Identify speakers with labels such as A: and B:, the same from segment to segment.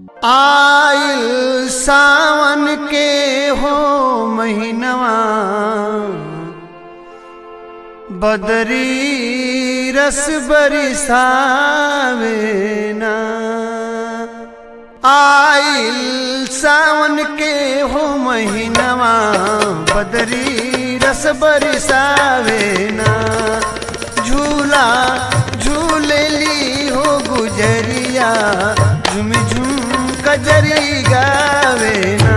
A: आइल सावन के हो महीनवा बदरी रस बरसावे ना आइल सावन के हो महीनवा बदरी रस बरसावे ना झूला झूलेली हो गुजरिया झुम झुम कजरी गावे ना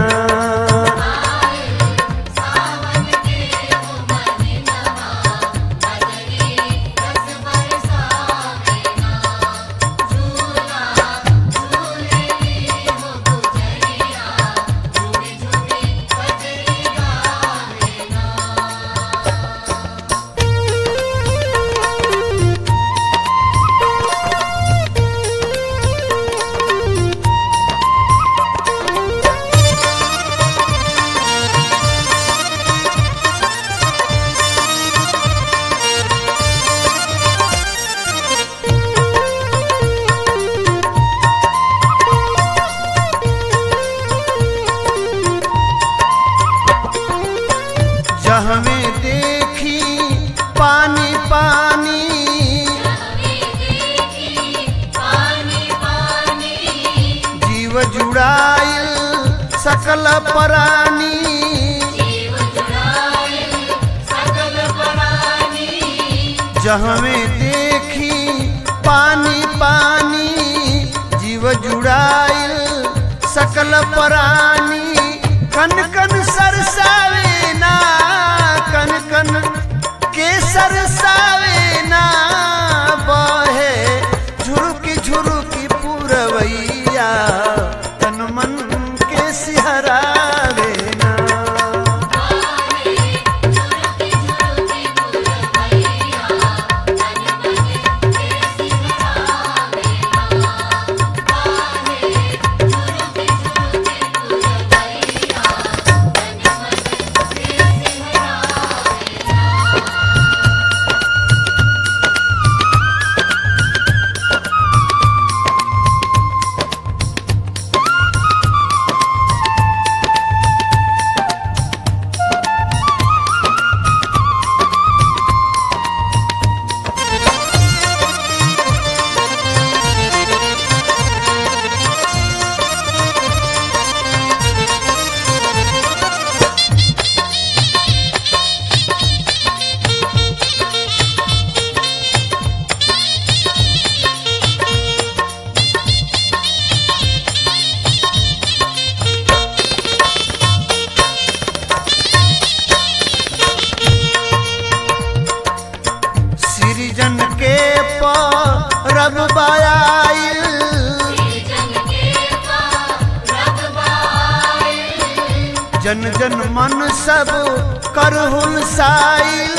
A: जहमे देखी पानी पानी जीव जुड़ाइल सकल परानी जहमे देखी पानी पानी जीव जुड़ाइल सकल परानी कन कन सरसावे ना कन कन के सरसावे ना बहे झुरुकी झुरुकी पुरवैया तन मन के सिहरावे ना सृजन के परब बायाइल जन जन मन सब करहुल साइल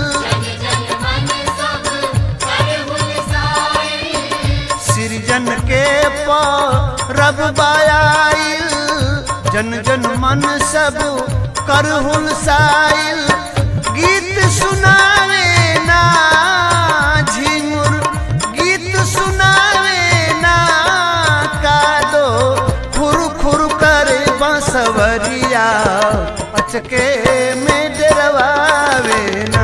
A: सृजन के परब बायाइल जन जन मन सब करहुल साइल गीत सुनावे ना झिंगुर गीत सुनावे ना कादो खुर खुर करे बंसवरिया अचके में डरवावे ना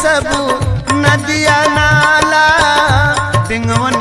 A: सब नदिया नाला डिंगवन